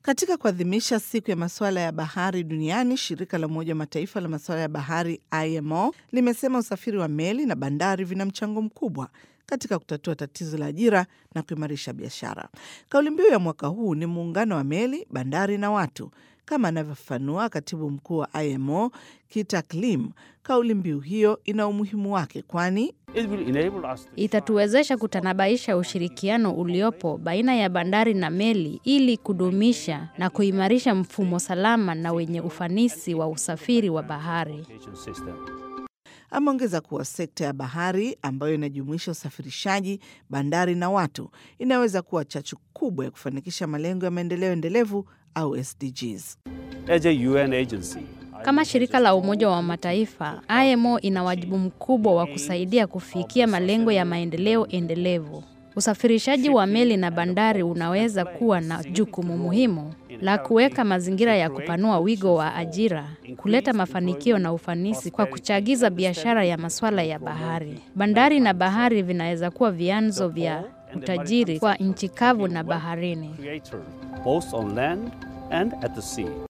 Katika kuadhimisha siku ya masuala ya bahari duniani, shirika la Umoja wa Mataifa la masuala ya bahari IMO limesema usafiri wa meli na bandari vina mchango mkubwa katika kutatua tatizo la ajira na kuimarisha biashara. Kauli mbiu ya mwaka huu ni muungano wa meli, bandari na watu, kama anavyofafanua katibu mkuu wa IMO Kita Klim. Kauli mbiu hiyo ina umuhimu wake, kwani itatuwezesha kutanabaisha ushirikiano uliopo baina ya bandari na meli ili kudumisha na kuimarisha mfumo salama na wenye ufanisi wa usafiri wa bahari. Ameongeza kuwa sekta ya bahari ambayo inajumuisha usafirishaji, bandari na watu inaweza kuwa chachu kubwa ya kufanikisha malengo ya maendeleo endelevu au SDGs. As a UN agency, Kama shirika la Umoja wa Mataifa, IMO ina wajibu mkubwa wa kusaidia kufikia malengo ya maendeleo endelevu. Usafirishaji wa meli na bandari unaweza kuwa na jukumu muhimu la kuweka mazingira ya kupanua wigo wa ajira, kuleta mafanikio na ufanisi kwa kuchagiza biashara ya masuala ya bahari. Bandari na bahari vinaweza kuwa vyanzo vya utajiri kwa nchi kavu na baharini. creator, both on land and at the sea.